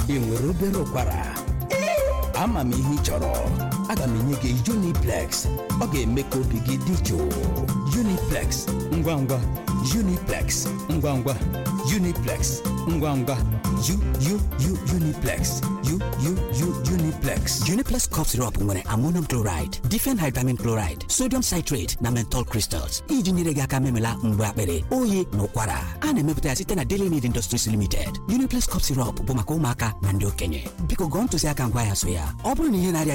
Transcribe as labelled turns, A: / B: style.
A: ị nwere obere ụkwara ama m ihe ị chọrọ aga m enye gị Uniplex ọ ga-eme ka obi gị dị jụụ Uniplex ngwa ngwa Uniplex ngwa ngwa Uniplex ngwa ngwa U U U Uniplex U U U Uniplex
B: Uniplex cough syrup nwere ammonium chloride, diphenhydramine chloride, sodium citrate na menthol crystals iji nyere gị aka memela mgbe akpịrị oyi na ụkwara a na-emepụta ya site na Daily Need Industries Limited. Uniplex cough syrup bụ maka ụmụaka na ndị okenye biko gụọ ntụziaka ngwa ya so ya ọ bụrụ na ihe na-arịa